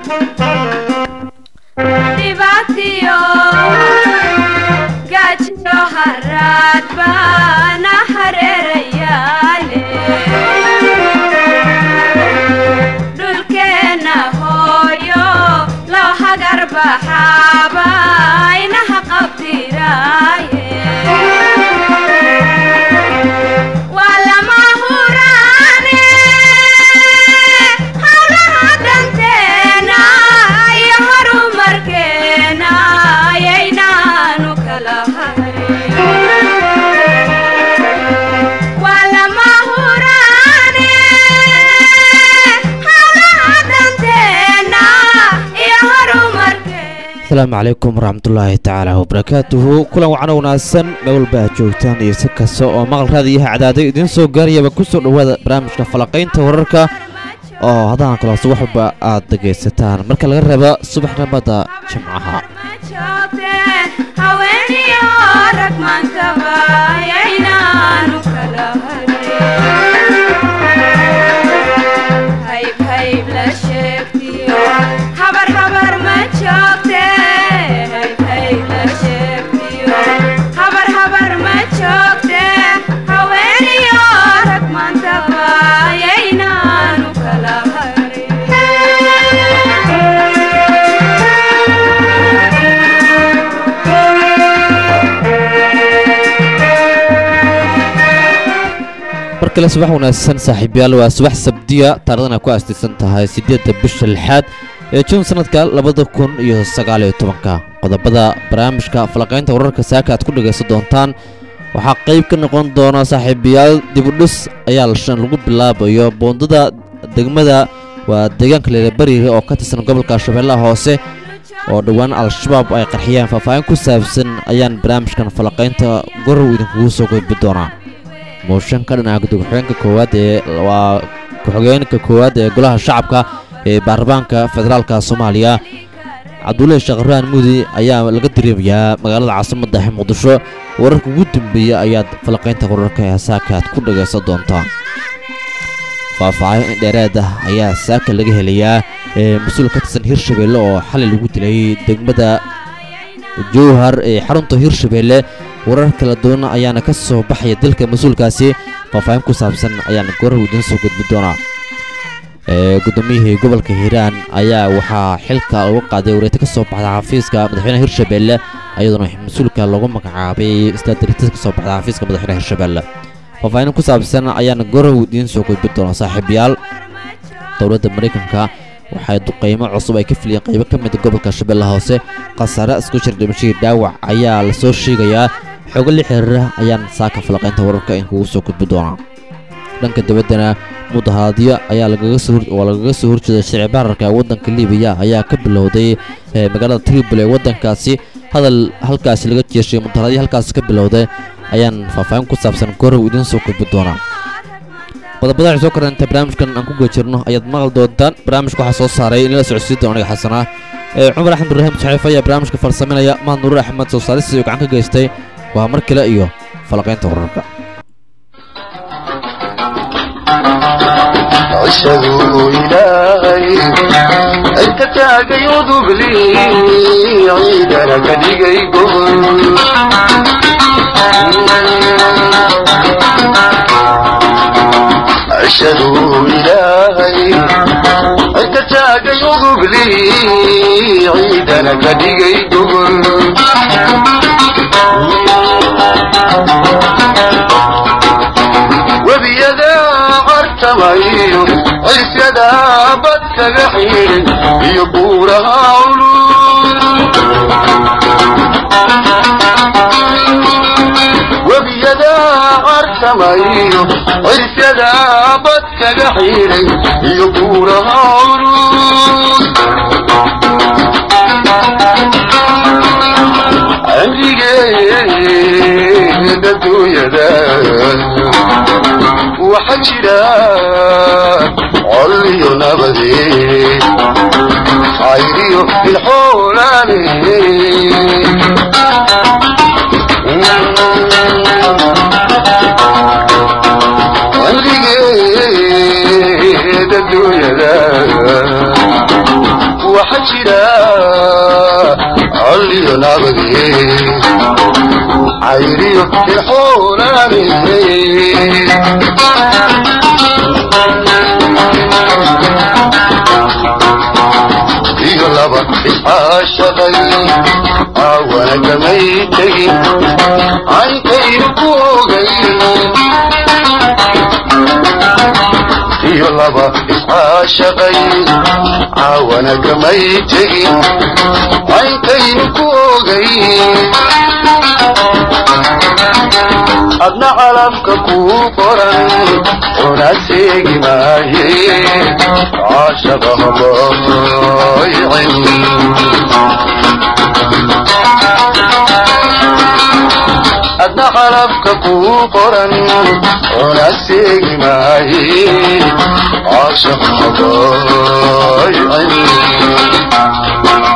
dhibaatiyo gaajiyo haraad baana hareerayaale dhulkeenna hooyo loo hagar baxaaba inaha qabtiraaye waa lama huraane hawlaha danteena iyo horumarkeena ayaynaanu kala harin waa lama huraane hawlaha danteena iyo horumarkeena asalaamu calaykum waraxmatullaahi tacaala wabarakaatuhu kulan wacan wanaagsan meel walba aad joogtaan iyo si kasta oo maqal raadiyaha cadaado idiin soo gaarayaba ku soo dhowaada barnaamijka falaqaynta wararka oo haddana kaloose wax walba aad dhegaysataan marka laga reebo subaxnimada jimcaha haweeniyo rag maankaba ayaynaanu kala harin hayb hayb la sheegtiyo habar habar ma joogte hayb hayb la sheegtiyo habar habar ma joogte haweeniyo rag maankaba ayaynaanu kala mar kale subax wanaagsan saaxiibayaal waa subax sabdiya taarikhdan ay ku aastaysan tahay siddeedda bisha lixaad ee juun sanadka labada kun iyo sagaaliyo tobanka qodobada barnaamijka falaqaynta wararka saaka aad ku dhegaysan doontaan waxaa qayb ka noqon doona saaxiibayaal dibudhis ayaa lashan lagu bilaabayo boondada degmada waa deegaanka leelabariga oo ka tirsan gobolka shabeellaha hoose oo dhowaan al-shabaab ay qarxiyeen faahfaahin ku saabsan ayaan barnaamijkan falaqaynta gorow idinkugu soo gudbi doonaa mooshan ka dhinaca gudub-xigeenka koowaad ee waa ku-xigeenka koowaad ee golaha shacabka ee baarlamaanka federaalka soomaaliya cabdullaahi sheekhraan mudi ayaa laga dareemayaa magaalada caasimadda ee muqdisho wararka ugu dambeeya ayaad falaqaynta wararka ee saaka aad ku dhagaysan doontaa faahfaahin dheeraad ah ayaa saaka laga helayaa ee mas-uul ka tirsan hirshabeelle oo xalay lagu dilay degmada jowhar ee xarunta hirshabeelle warar kala duwan ayaana ka soo baxaya dilka mas-uulkaasi faahfaahin ku saabsan ayaana gorar idiin soo gudbi doonaa gudoomiyihii gobolka hiiraan ayaa waxaa xilka lagu qaaday wareeta ka soo baxda xafiiska madaxweynaha hirshabeelle ayadoona mas-uulka lagu magacaabay istaadiritas ka soo baxda xafiiska madaxweynaha hirshabeelle faahfaahin ku saabsan ayaana gorar idiin soo gudbi doonaa saaxiibayaal dowladda maraykanka waxay duqaymo cusub ay ka filiyeen qaybo ka mida gobolka shabeellaha hoose khasaare isku jir dhimashadii dhaawac ayaa lasoo sheegayaa xoogo la xiriira ayaan saaka falaqaynta wararka in kugu soo gudbi doonaa dhanka dabaddana mudaharaadyo ayaa lagaga soo oo lagaga soo horjeeday sharci baararka waddanka libiya ayaa ka bilowday magaalada tribol ee waddankaasi hadal halkaasi laga jeeshay mudaharaadyo halkaasi ka bilowday ayaan faahfaahin ku saabsan gorow idiin soo gudbi doonaa qodobada waxay soo koranta barnaamijkan aan ku guda jirno ayaad maqal doontaan barnaamijka waxaa soo saaray inala socodsiin doona aniga xasanaa ee cumar axmed ibraahim saxiif ayaa barnaamijka farsaminaya mahad nuruur axmed soo saaristiisa gacan ka geystay waa mar kale iyo falaqaynta wararka عشقوا إلهي أنت تاقي وذبلي عيدنا كدقي قبل عشقوا إلهي أنت تاقي وذبلي عيدنا كدقي قبل وبيدا عرتمايو عيسيدا بدك حين يبورها علوم وبيدا عرتمايو عيسيدا بدك حين يبورها علوم عمريجي الدنيا waxaa jira colliyo nabadi cayriyo bilxoolaane cimrigeeda dunyada waxa jira colliyo nabage cayriyo ilxoolaane iyo laba iscaashaqay aawana kamay tegin caynkaynu ku ogay iyo laba iscaashaqay caawana kamay tegin caynkaynu ku ogay adna calafka kuu qoran una seegi maaye caashaqa habaaycin adna calafka kuu qoran una seegi maaye caashaqa habaaycin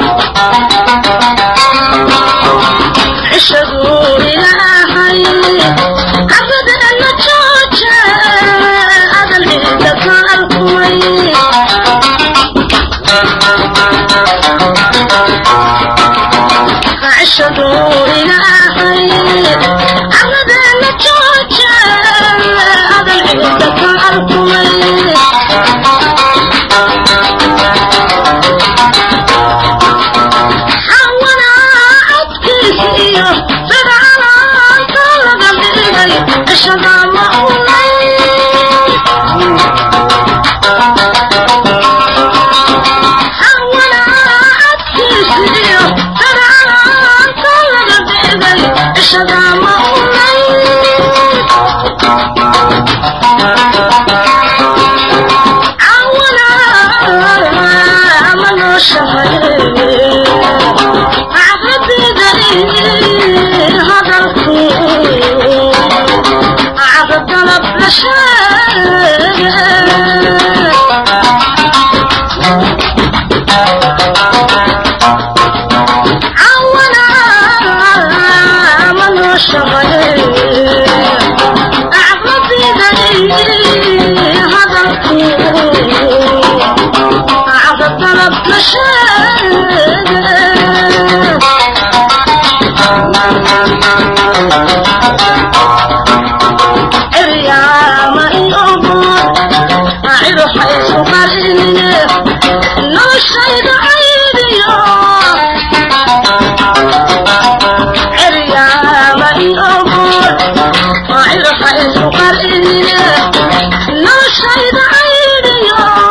عشقوا إلهي أبدا نجوجا هذا العيد القوي عشقوا إلهي أبدا نجوجا هذا العيد القوي حوانا عدكيسيو فرعنا طلب الإلي الشغال مأولي حوانا عدكيسيو فرعنا طلب الإلي الشغال مأولي عوانا من الشهر هذا الخير عبد طلب عونا من الشغل عبد هذا الخير عبد طلب اليوم يوم أعيد حيث قريني نشهد عيدي اليوم يوم أعيد حيث قريني نشهد عيدي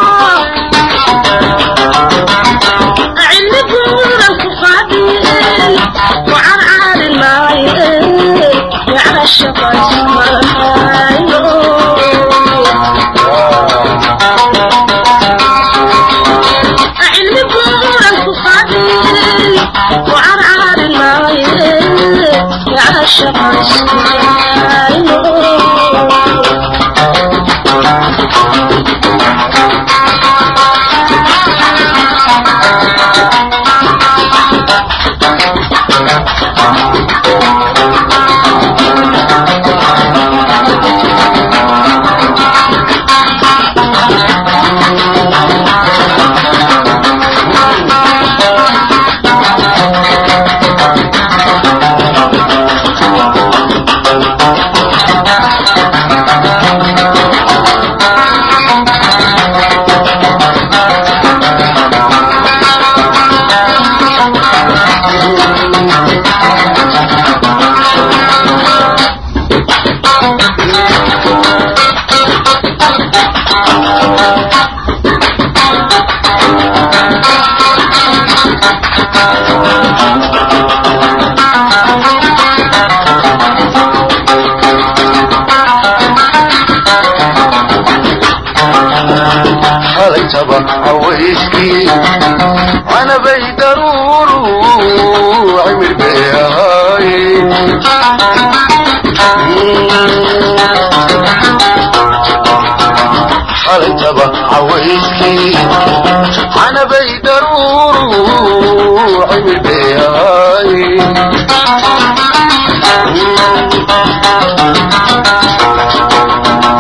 علم قولك فادين وعن عاد المايين على الشقا علم قولك فادين وعن عاد المايين على الشقا halaytaba hawayskii canabay daruuru cimir bay ahaay halaytaba hawayskii canabay daruuru cimir bay ahaay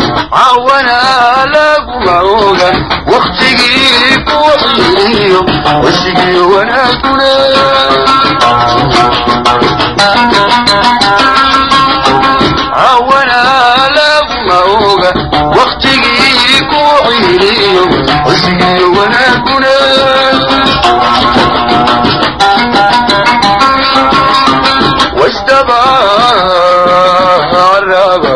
cawana laguma oga waktigii ku xiiriyo cushigiyo wanaaguna cawana laguma oga waktigii ku ciiliyo cushigiyo wanaaguna wasdaba caraba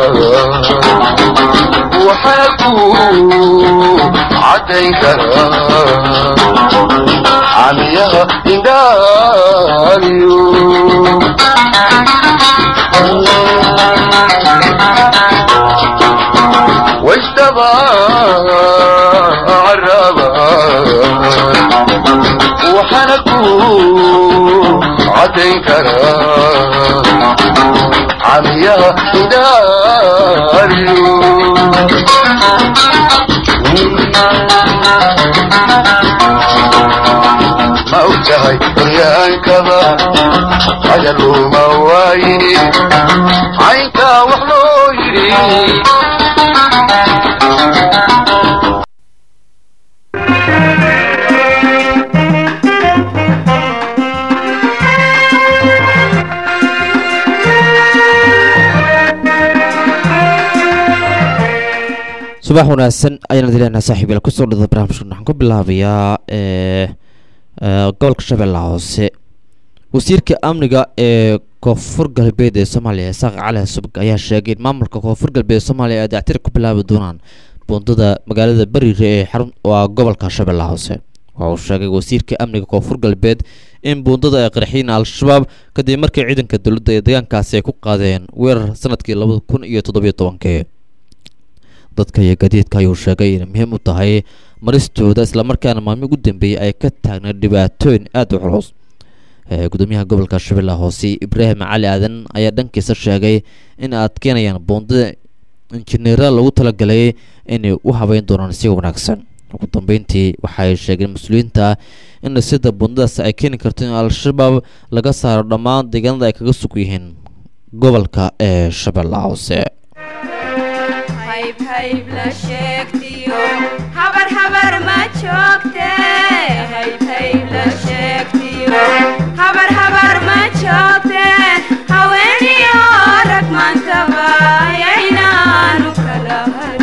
waxaa ku cadayn karaa camiyaha indhaaliyo wasdaba caraba waxaana ku cadayn karaa camiyaha indhaaliyo ma og tahay horyaankaba hadaluma waayini caynkaa wax loo yidhi subax wanaagsan ayaan dileynaa saaxiibayaal kusoo dhada barnaamijkan waxaan ku bilaabayaa ee ee, gobolka shabeellaha hoose wasiirka amniga ee koonfur galbeed ee soomaaliya isaaq cali subag ayaa sheegay in maamulka koonfur galbeed ee soomaaliya ay dactir ku bilaabi doonaan buundada magaalada bariire ee xarun waa gobolka shabeellaha hoose waxa uu sheegay wasiirka amniga koonfur galbeed in buundada ay qarxiyeen al-shabaab kadib markii ciidanka dowladda ee deegaankaasi ay ku qaadeen weerar sanadkii labada kun iyo toddobiyo tobankii dadka iyo gadiidka ayuu sheegay inay muhiim u tahay maristooda islamarkaana maalmi ugu dambeeyey ay ka taagnayd dhibaatooyin aada u culus ee gudoomiyaha gobolka shabeellaha hoose ibraahim cali aadan ayaa dhankiisa sheegay in ay adkeynayaan buundada injineera lagu talagalay inay u habeyn doonaan si wanaagsan ugu dambeyntii waxay sheegeen mas-uuliyiinta in dhisida buundadaas ay keeni karto in al-shabaab laga saaro dhammaan deegaanada ay kaga sug yihiin gobolka ee shabeellaha hoose hayb hayb la sheegtiyo habar habar ma joogte hayb hayb la sheegtiyo habar habar ma joogte haweeniyo rag maantaba yaynaanu kala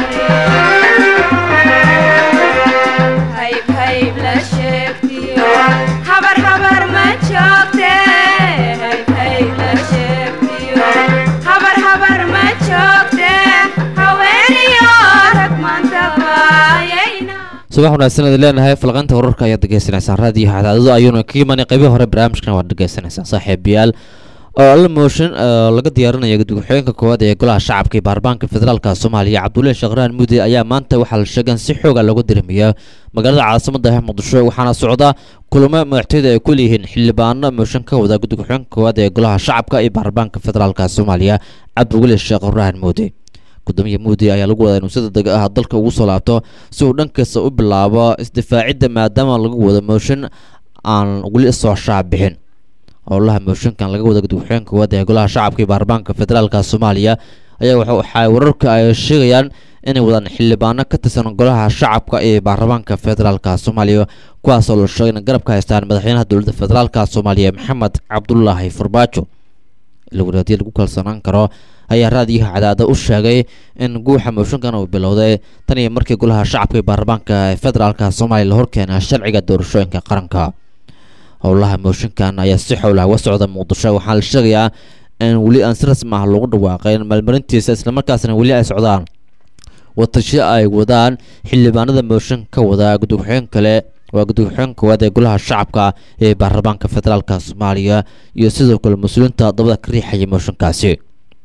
hadhin hayb hayb la sheegtiyo habar habar ma joogte hayb hayb la sheegtiyo habar habar ma joogte haweeniyo rag maantaba yaynaa subax wanaagsan aad leenahay falqaynta wararka ayaad dhegeysanaysaa raadiyo cadaadado ayuuna ka imanay qaybihi hore barnaamijkan waad dhegeysanaysaa saaxiibayaal oo alla mooshin oo laga diyaarinaya guddi-ku-xigeenka koowaad ee golaha shacabka iyo baarlamaanka federaalka soomaaliya cabdullahi sheekhraan muudi ayaa maanta waxaa la sheegay in si xooga looga dirimiya magaalada caasimada ah muqdisho waxaana socda kulamo madaxtooyada ay ku leeyihiin xildhibaano mooshin ka wada guddi-ku-xigeenka koowaad ee golaha shacabka iyo baarlamaanka federaalka soomaaliya cabdiweli sheekhraan muudi gudoomiya muudi ayaa lagu wadaa inuu si degdeg ah dalka ugu soo laabto si uu dhankiisa u bilaabo isdifaacidda maadaama lagu wado mooshin aan weli soo shaac bixin howlaha mooshinkan laga wada guddi-ku-xigeenka koowaad ee golaha shacabka iyo baarlamaanka federaalka soomaaliya ayaa waxa waxay wararka ay sheegayaan inay wadaan xildhibaano ka tirsan golaha shacabka ee baarlamaanka federaalka soomaaliya kuwaasoo la sheegay in garab ka haystaan madaxweynaha dowladda federaalka soomaaliya maxamed cabdulaahi farbaajo ilawaraadyo lagu kalsoonaan karo ayaa raadiyaha cadaada u sheegay in guuxa mooshinkan uu bilowday tan iyo markii golaha shacabka iyo baarlamaanka ee federaalka soomaaliya la horkeena sharciga doorashooyinka qaranka howlaha mooshinkan ayaa si xowlaha uga socda muqdisho waxaa la sheegayaa in weli aan si rasmi ah lagu dhawaaqayn maalmarintiisa islamarkaasna weli ay socdaan watasho ay wadaan xildhibaanada mooshin ka wada guddi-ku-xigeen kale waa guddi-ku-xigeen koowaad ee golaha shacabka ee baarlamaanka federaalka soomaaliya iyo sidoo kale mas-uuliyiinta dabada ka riixaya mooshinkaasi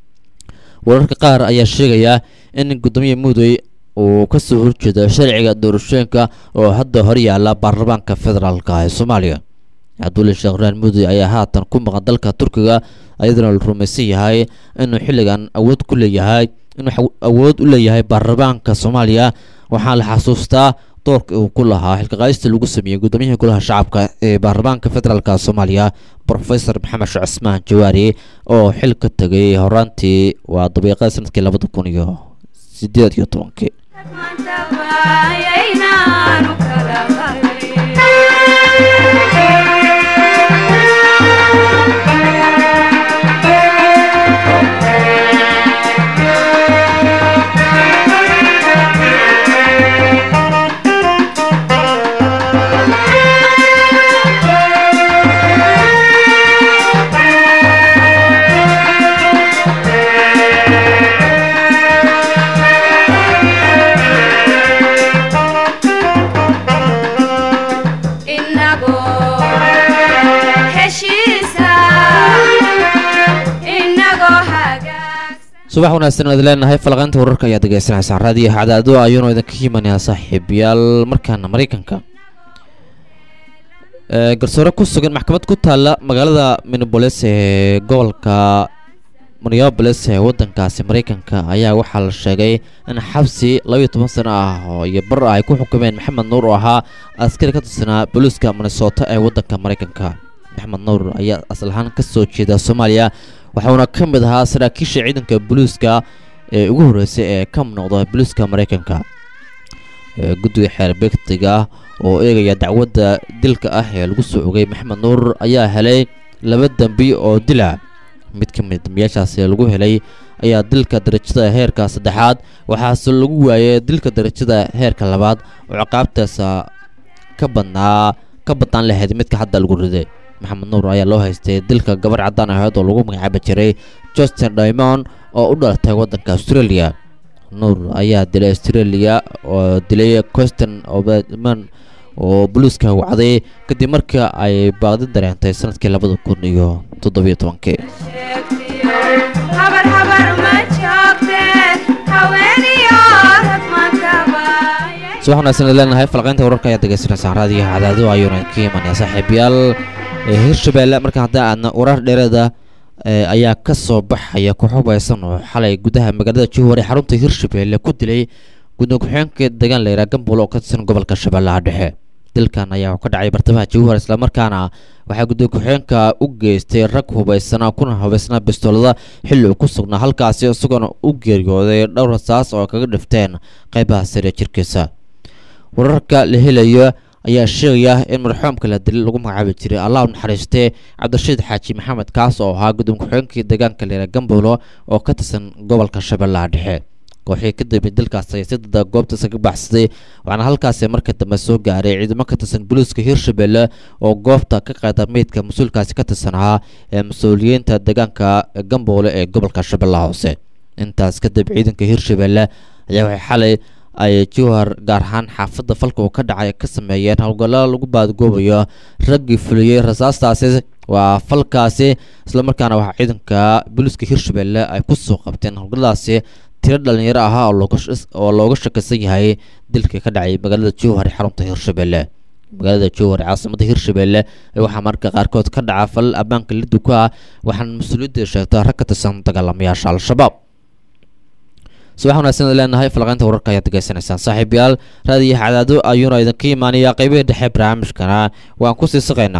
wararka qaar ayaa sheegaya in gudoomiya mudey uu kasoo horjeedo sharciga doorashooyinka oo hadda hor yaala baarlamaanka federaalka ee soomaaliya cabdulle sheekhraan mudey ayaa haatan ku maqan dalka turkiga ayadana la rumaysan yahay inuu xilligan awood ku leeyahay inuu awood u leeyahay baarlamaanka soomaaliya waxaa la xasuustaa doorka uu ku lahaa xilkaqaayista lagu sameeyey guddoomiyaha golaha shacabka ee baarlamaanka federaalka soomaaliya profesor maxamed sheekh cismaan jawaari oo xil ka tegay horaantii waa dabiiqada sanadkii labada kun iyo sideed iyo tobankii maantaba yaynaanu kala hadhin subax wanaagsan waad leenahay falaqaynta wararka ayaad degeysanaysaan raadiyo cadaado ayuuna idinka imanayaa saaxiibayaal markaana maraykanka Ee, garsoore ku sugan maxkamad ku taalla magaalada minneapolis ee gobolka minneapolis ee wadankaasi maraykanka ayaa waxaa la sheegay in xabsi labayo toban sano ah oo iyo bar ay ku xukumeen maxamed nuur oo ahaa askari ka tirsanaa booliiska minnesota ee wadanka maraykanka maxamed nuur ayaa asal ahaan ka soo jeeda soomaaliya waxauna ka mid ahaa saraakiisha ciidanka booliiska ee ugu horreysay ee ka noqda booliiska maraykanka ee guddiga xeerbegtiga oo eegaya dacwadda dilka ah ee lagu soo ogay maxamed nuur ayaa helay laba dembi oo dila mid ka mid dambiyaashaasi lagu helay ayaa dilka darajada heerka saddexaad waxaase lagu waayay dilka darajada heerka labaad oo ciqaabtaasa ka badnaa ka badnaan lahayd midka hadda lagu riday maxamed nuur ayaa loo haystay dilka gabar caddaan ahayd oo lagu magacaabi jiray justin diamond oo u dhalatay waddanka australia nuur ayaa dilay australia oo dilay queston obman oo buluuska wacday kadib markii ay baaqdi dareentay sanadkii labada kun iyo toddobiyo tobankii habar habar ma joogte haweeniyo rag mankabaye subax wanaagsan aad leenahay falqaynta wararka ayaad degeysanaysaan raadiyaha cadaado ayuuna ka imanaya saaxiibayaal ee hirshabeelle markaan haddaan aadna warar dheereeda ee ayaa ka soo baxaya ku xubaysan oo xalay gudaha magaalada jowhar ee xarunta hirshabeelle ku dilay guddoon ku-xigeenka deegaan la yidhaha gambuul oo ka tirsan gobolka shabeellaha dhexe dilkan ayaa ka dhacay bartamaha jowhar islamarkaana waxaa guddoon ku-xigeenka u geystay rag hubaysana kuna hubaysnaa bistoolada xilli uu ku sugnaa halkaasi isagoona u geeriyooday dhowr rasaas oo kaga dhifteen qaybaha sare ee jirkiisa wararka la helayo ayaa sheegaya in marxuumka la dilay lagu magacaabi jiray allah u naxariistee cabdirashiid xaaji maxamed kaas oo ahaa guddoon ku-xigeenkii deegaanka leera gambuulo oo ka tirsan gobolka shabeellaha dhexe kooxii ka dambeeyay dilkaas ayaa si dada goobtaasi ka baxsaday waxaana halkaasi markii dambe soo gaaray ciidamo ka tirsan booliiska hirshabelle oo goobta ka qaada meydka mas-uulkaasi ka tirsan ahaa ee mas-uuliyiinta deegaanka gamboole ee gobolka shabeellaha hoose intaas kadib ciidanka hirshabelle ayaa waxay xalay ay jowhar gaar ahaan xaafadda falka uu ka dhacay ka sameeyeen howlgallada lagu baadgoobayo raggii fuliyey rasaastaasi waa falkaasi islamarkaana waxaa ciidanka booliiska hirshabelle ay ku soo qabteen howlgalladaasi tiro dhalinyaro ahaa oo looga sh- oo looga shakisan yahay dilkii ka dhacay magaalada jowhar ee xarunta hirshabelle magaalada jowhar ee caasimada hirshabelle ee waxaa marka qaarkood ka dhaca falal ammaanka liddu ku ah waxaana mas-uuliyadda sheegta rag ka tirsan dagaalamayaasha al-shabaab subax wanaagsan aad leenahay falaqaynta wararka ayaad degeysanaysaan saaxiibayaal raadiyaha cadaado ayuuna idinka imaanaya qeybihii dhexe barnaamijkana waan kusii saqaynaa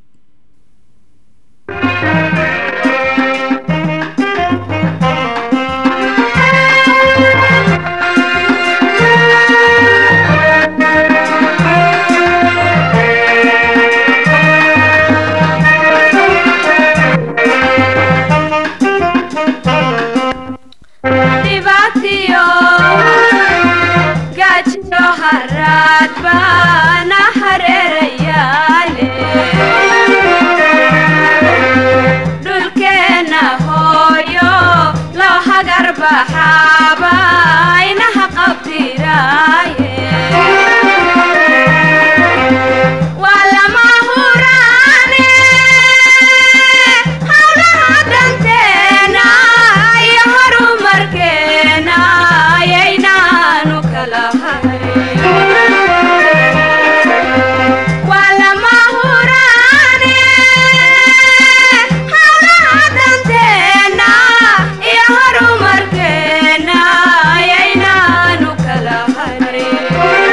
dhibaatiyo gaajiyo haraad baana hareerayaale dhulkeenna hooyo loo hagar baxaaba inaha qabtiraaye waa lama huraane hawlaha danteena iyo horumarkeena ayaynaanu kala hayn waa lama huraane hawlaha danteena iyo horumarkeena ayaynaanu kala hayn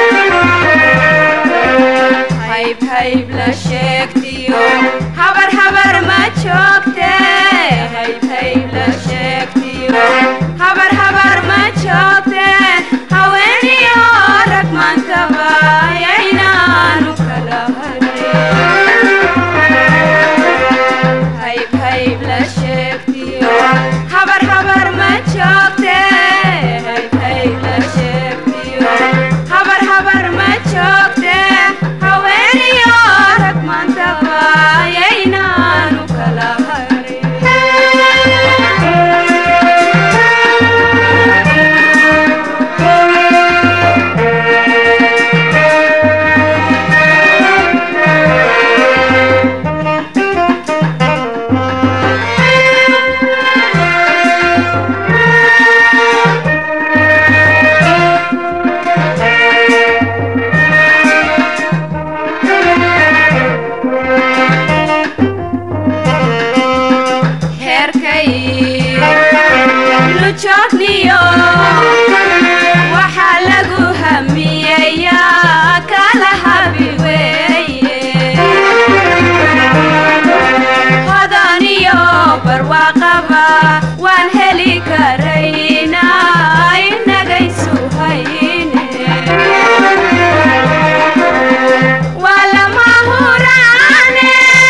hayb hayb la sheegtiyo habar habar ma joogte hayb hayb la sheegtiyo habar habar ma joogte haweeniyo rag mankaba ayaynaanu kala harin hayb hayb la sheegtiyo habar habar ma joogte hayb hayb la sheegtiyo habar habar ma joogte haweeniyo rag maantaba ayaynaanu kala harin heerkay lujoogniyo waxaa lagu hamiyayaa kala habi weeye hodaniyo barwaaqaba waan heli karaynaa inagaysu hayne waa lama huraane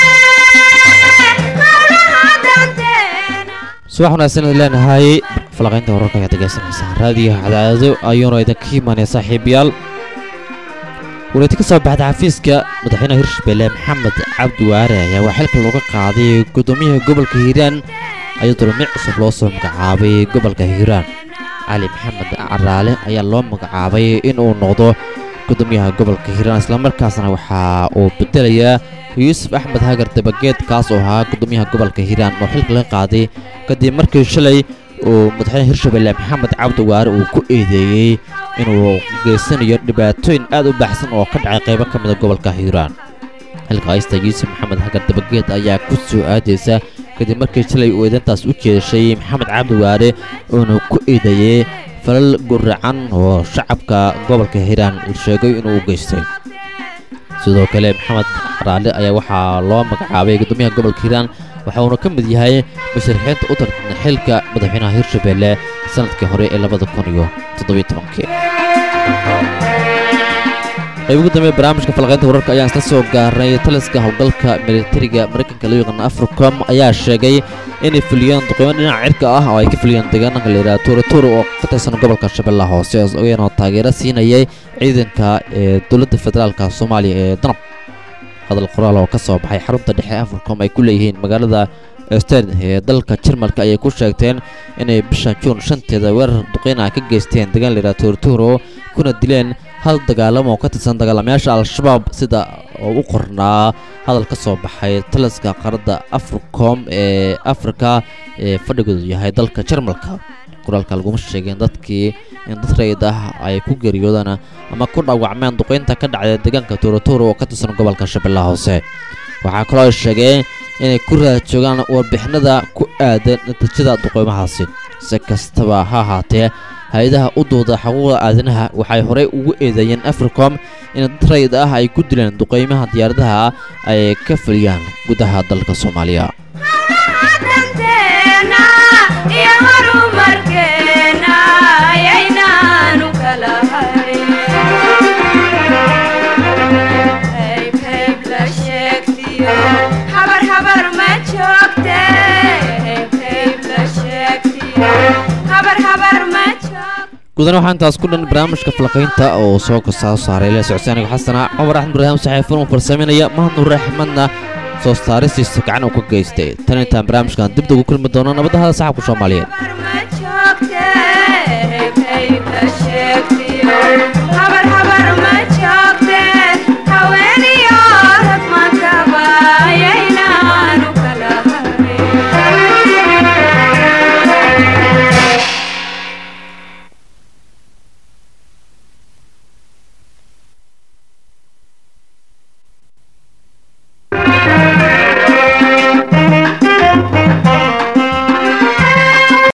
howlaha danteena subax wanaagsan idin leenahay falaqaynta wararka ayaad degeysanaysaan raadiyo cadaado ayuuna idinka imaanaya saaxiibayaal wareeti ka soo baxda xafiiska madaxweynaha hirshabelle maxamed cabdi waare ayaa waa xilka looga qaaday gudoomiyaha gobolka hiiraan ayadoo dhimic cusub loo soo magacaabay gobolka hiiraan cali maxamed caraale ayaa loo magacaabay inuu noqdo gudoomiyaha gobolka hiiraan islamarkaasna waxaa uu bedelayaa yuusuf axmed hagar dabageed kaas oo ahaa gudoomiyaha gobolka hiiraan oo xilka laga qaaday kadib markii shalay uu madaxweyne hirshabelle maxamed cabdi waare uu ku eedeeyey inuu geysanayo dhibaatooyin aad u baxsan oo ka dhacay qaybo ka mida gobolka hiiraan xilka haysta yuusuf maxamed hagar dabageed ayaa ku soo aadaysa kadib markii shalay uu eedantaas u jeeshay maxamed cabdi waare uuna ku eedeeyey falal guracan oo shacabka gobolka hiiraan uu sheegay inuu u geystay sidoo kale maxamed raale ayaa waxaa loo magacaabay gudoomiyaha gobolka hiiraan waxa uuna ka mid yahay musharaxiinta u tartana xilka madaxweynaha hirshabelle sanadkii hore ee labada kun iyo toddobiyo tobankii qayb ugu dambeeya barnaamijka falaqaynta wararka ayaan isla soo gaarnay taliska howlgalka militariga maraykanka loo yaqaana africom ayaa sheegay inay fuliyeen duqeymo dhinaca cirka ah oo ay ka fuliyeen deegaanka la yidhaha tuuratuur oo ka tirsan gobolka shabeellaha hoose iyagoo taageero siinayay ciidanka ee dowladda federaalka soomaaliya ee danab hadal qoraal oo ka soo baxay xarunta dhexe africom ay ku leeyihiin magaalada stern ee dalka jarmalka ayay ku sheegteen inay bisha juun shanteeda weerar duqeyna ka geysteen deegaan layidhaha tuuratuuro kuna dileen hal dagaalamo oo ka tirsan dagaalamayaasha al-shabaab sida oo u qornaa hadal ka soo baxay taliska qaarada africom ee afrika ee fadhigoodu yahay dalka jarmalka qoraalka laguma sheegeen dadkii in dad rayid ah ay ku geeriyoodaan ama ku dhaawacmeen duqeynta ka dhacday deegaanka tuuratuuro oo ka tirsan gobolka shabeellaha hoose waxaa kaloo ay sheegeen inay ku raad joogaan warbixinada ku aadan natiijada duqeymahaasi si kastaba ha ahaatee hay-adaha u dooda xuquuqda aadanaha waxay horey ugu eedeeyeen africom in dad rayid ah ay ku dileen duqeymaha diyaaradaha ay ka fuliyaan gudaha dalka soomaaliya danteena iyo horumarkeena ayaynaanu kala harin hayb hayb la sheegtiyo habar habar ma joogte hayb hayb la sheegtiyo habar habar ma joogte gudan waxaa intaas ku dhan barnaamijka falaqaynta oo soo kasoo saaray la socodsi aniga xasana cumar axmed ibraahim saxiifun uu farsameynaya mahad nuur axmedna soo saaristiisa gacan uu ka geystay tan intaan barnaamijkan dibda ugu kulmi doono nabadda hada saxabka soomaaliyeed